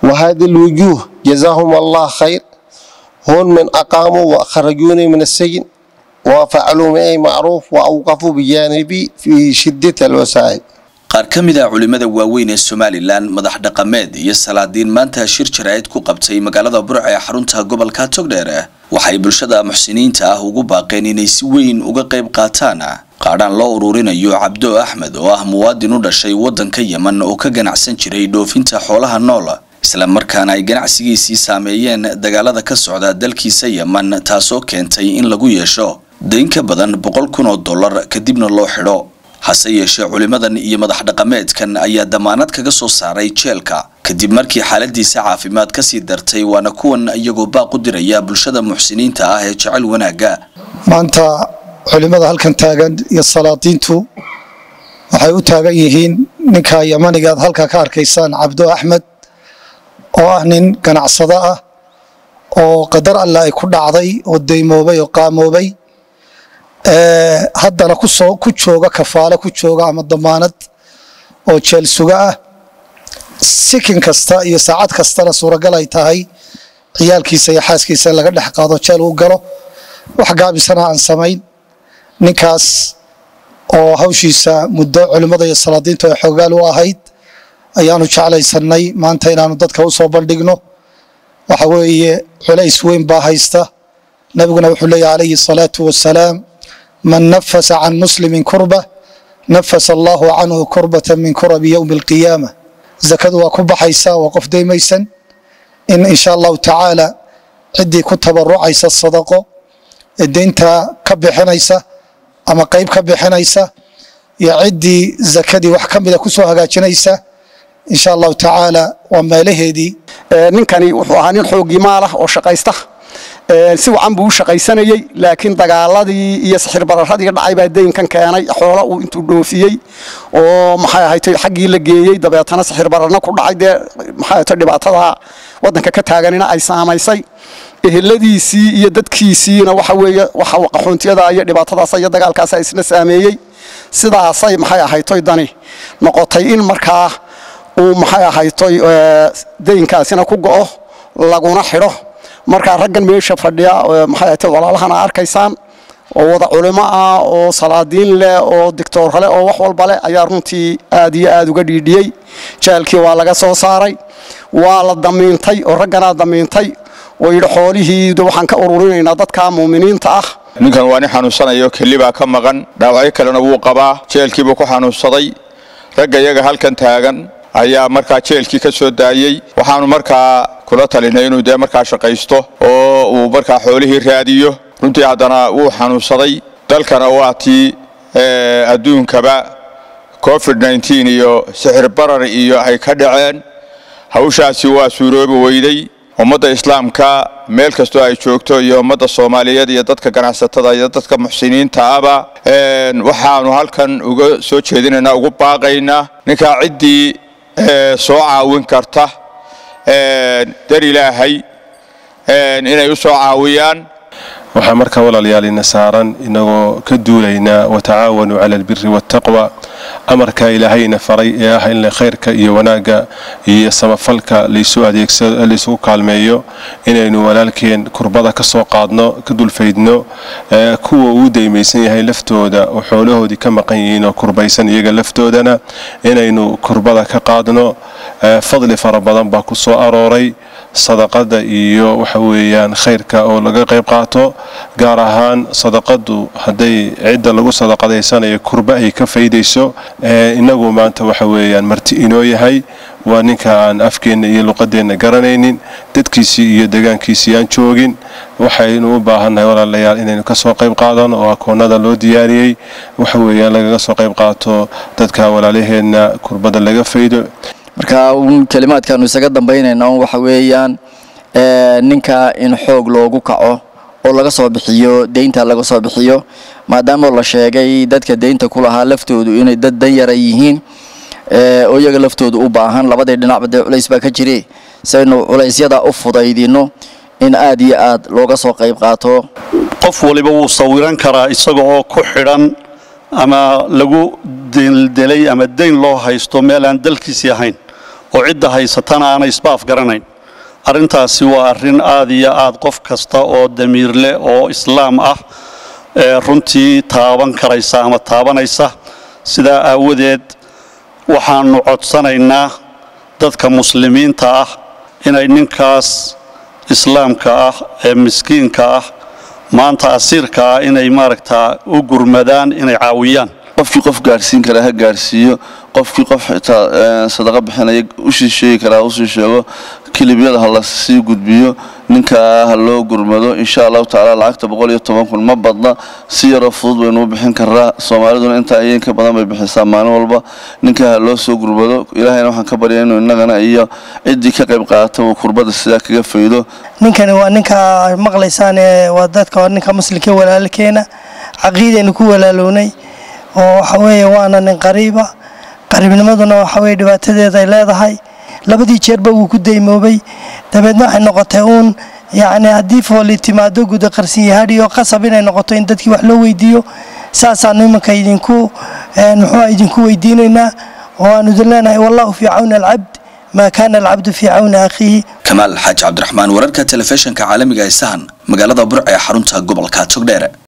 وهذه الوجوه جزاهم الله خير هون من أقاموا وخرجوني من السجن وفعلوا معي معروف وأوقفوا بجانبي في شدة الوسائل qaar ka mid a culimmada waaweyn ee somalilan madax dhaqameed iyo salaadiin maanta shir jaraa'id ku qabtay magaalada burca ee xarunta gobolka togdheer waxay bulshada muxsiniinta ah ugu baaqeen inay si weyn uga qayb qaataan qaadhaan loo ururinayo cabdo axmed oo ah muwaadin u dhashay waddanka yeman oo ka ganacsan jiray dhoofinta xoolaha nool isla markaana ay ganacsigiisii saameeyeen dagaalada ka socda dalkiisa yeman taasoo keentay in lagu yeesho dayn ka badan boqol kun oo dollar kadibna loo xidho hase yeeshee culimmadan iyo madax dhaqameedkan ayaa damaanad kaga soo saaray jeelka kadib markii xaaladiisa caafimaad kasii dartay waana kuwan iyagoo baaq u diraya bulshada muxsiniinta ah ee jecel wanaagga maanta culimmada halkan taagan iyo salaadiintu waxay u taagan yihiin ninka yamaniga aad halkaa ka arkaysaan cabdo axmed oo ah nin ganacsado ah oo qadar alle ay ku dhacday oo daymoobay oo qaamoobay haddana kusoo ku jooga kafaale ku jooga ama damaanad oo jeel suga ah sikin kasta iyo saacad kastana suuragal ay tahay ciyaalkiisa iyo xaaskiisa in laga dhex qaado jeel uu galo wax gaabisana aan samayn ninkaas oo hawshiisa muddo culimmada iyo salaadiintu ay xoogaal u ahayd ayaanu jeclaysanay maanta inaanu dadka u soo bandhigno waxa weeye culays weyn baa haysta nabiguna wuxuu leeyahy calayhi salaatu wasalaam man nafasa can muslimin kurba nafasa allahu canhu kurbata min kurabi yowmi alqiyaama zakadu waa ku baxaysa waa qof daymaysan in insha allahu tacaala ciddii ku tabarucaysa sadaqo ee deynta ka bixinaysa ama qayb ka bixinaysa iyo ciddii zakadii wax ka mida kusoo hagaajinaysa insha allahu tacaala waa meelaheedii ninkani wuxuu ahaa nin xoogii maalah oo shaqaysta si wacan buu u shaqaysanayey laakiin dagaaladii iyo sixir bararadii dhacay baa daynkan keenay xoolo uu intuu dhoofiyey oo maxay ahaytay xaggii la geeyey dabeetana sixir bararna ku dhacay dee maxay ahaytay dhibaatada waddanka ka taaganina ay saamaysay eheladiisii iyo dadkiisiina waxa weeye waxa qaxoontiyada iyo dhibaatadaas iyo dagaalkaas isna saameeyey sidaasay maxay ahaytoy dani noqotay in markaa uu maxay ahaytoy daynkaasina ku go'o laguna xidho markaa raggan meesha fadhiya maxay ahaytay walaalahana arkaysaan oo wada culimo ah oo salaadiin leh oo dictoor leh oo wax walba leh ayaa runtii aad iyo aad uga dhiidhiyey jaalkii waa laga soo saaray waa la damiintay oo ragganaa damiintay oo yidhi xoolihii waxaan ka ururinaynaa dadka muuminiinta ah ninkan waa nin xanuunsanayo keli baa ka maqan dhaawacyo kalena wuu qabaa jeelkiibuu ku xanuunsaday ragga iyaga halkan taagan ayaa markaa jeelkii ka soo daayey waxaanu markaa kula talinay inuu dee markaa shaqaysto oo uu markaa xoolihii raadiyo runtii haddana wuu xanuunsaday dalkana waa tii adduunkaba covid iyo sixir barar iyo ay ka dhaceen hawshaasi waa suuroobi weyday ummadda islaamka meel kastoo ay joogto iyo ummadda soomaaliyeed iyo dadka ganacsatada iyo dadka muxsiniinta aba waxaanu halkan uga soo jeedinaynaa ugu baaqaynaa ninkaa ciddii soo caawin karta dar ilaahay inay u soo caawiyaan waxaa markaa walaalayaal ina saaran inagoo ka duulaynaa watacaawanuu cala albiri waataqwa amarkaa ilaahayna faray ee ah in khayrka iyo wanaagga iyo samafalka laysu adeegsado laysugu kaalmeeyo inaynu walaalkeen kurbada ka soo qaadno ka dulfaydno kuwa uu daymaysan yahay laftooda oo xoolahoodii ka maqan yihiin oo kurbaysan iyaga laftoodana inaynu kurbada ka qaadno fadli fara badan baa ku soo arooray sadaqada iyo waxa weeyaan khayrka oo laga qayb qaato gaar ahaan sadaqadu hadday cidda lagu sadaqadaysanayo kurba ay ka faydayso inagu maanta waxa weeyaan marti inoo yahay waa ninka aan afkeenna iyo luqadeenna garanaynin dadkiisii iyo degaankiisii aan joogin waxaynu u baahannahay walaalayaal inaynu kasoo qayb qaadano oo akoonada loo diyaariyey waxa weeyaan lagaga soo qayb qaato dadka walaalaheenna kurbada laga faydo marka kelimaadkaanu isaga dambaynayna waxa weeyaan ninka in xoog loogu kaco oo laga soo bixiyo deynta laga soo bixiyo maadaama la sheegay dadka deynta ku lahaa laftoodu inay dad danyara yihiin oo iyaga laftoodu u baahan labadii dhinacba dee culays baa ka jire saynu culaysyada u fudaydino in aad iyo aad looga soo qayb qaato qof waliba wuu sawiran karaa isaga oo ku xidhan ama lagu deldelay ama dayn loo haysto meel aan dalkiisii ahayn oo cidda haysatana aanay isbaaf garanayn arrintaasi waa arrin aad iyo aad qof kasta oo damiir leh oo islaam ah ee runtii taaban karaysa ama taabanaysa sidaa aawadeed waxaannu codsanaynaa dadka muslimiinta ah inay ninkaas islaamka ah ee miskiinka ah maanta asiirka ah inay maaragtaa u gurmadaan inay caawiyaan qofkii qof gaadhsiin kara ha gaadhsiiyo qofkii qof xitaa sadaqa bixinaya usii sheegi karaa usii sheego kilibyada ha la sii gudbiyo ninkaa ha loo gurmado insha allahu tacaala lacagta boqol iyo toban kun ma badna si yaroo fudud baynuu bixin karaa soomaaliduna intaa ayeen ka badan bay bixisaa maalin walba ninkaa ha loo soo gurmado ilaahayna waxaan ka barya inuu innagana iyo ciddii ka qayb qaadata uu kurbada sidaa kaga faydo ninkani waa ninka maqlaysaan waa dadka waa ninka muslimka walaalkeena caqiidaynu ku walaalownay oo waxa weeye waana nin qariiba qariibnimaduna waxa weye dhibaatadeeda ay leedahay labadii jeerba wuu ku daymoobay dabeedna waxay noqotay uun yacni haddii fooli timaado guda qarsin yahaadhi oo qasab inay noqoto in dadkii wax loo weydiiyo saasaanu imanka idinku muxuu idinku weydiinaynaa oo aanu idin leenahay wallahu fii cawni alcabd maa kaana alcabdu fii cawni akhiihi kamaal xaaji cabdiraxmaan wararka telefishinka caalamiga ee sahan magaalada burc ee xarunta gobolka togdheere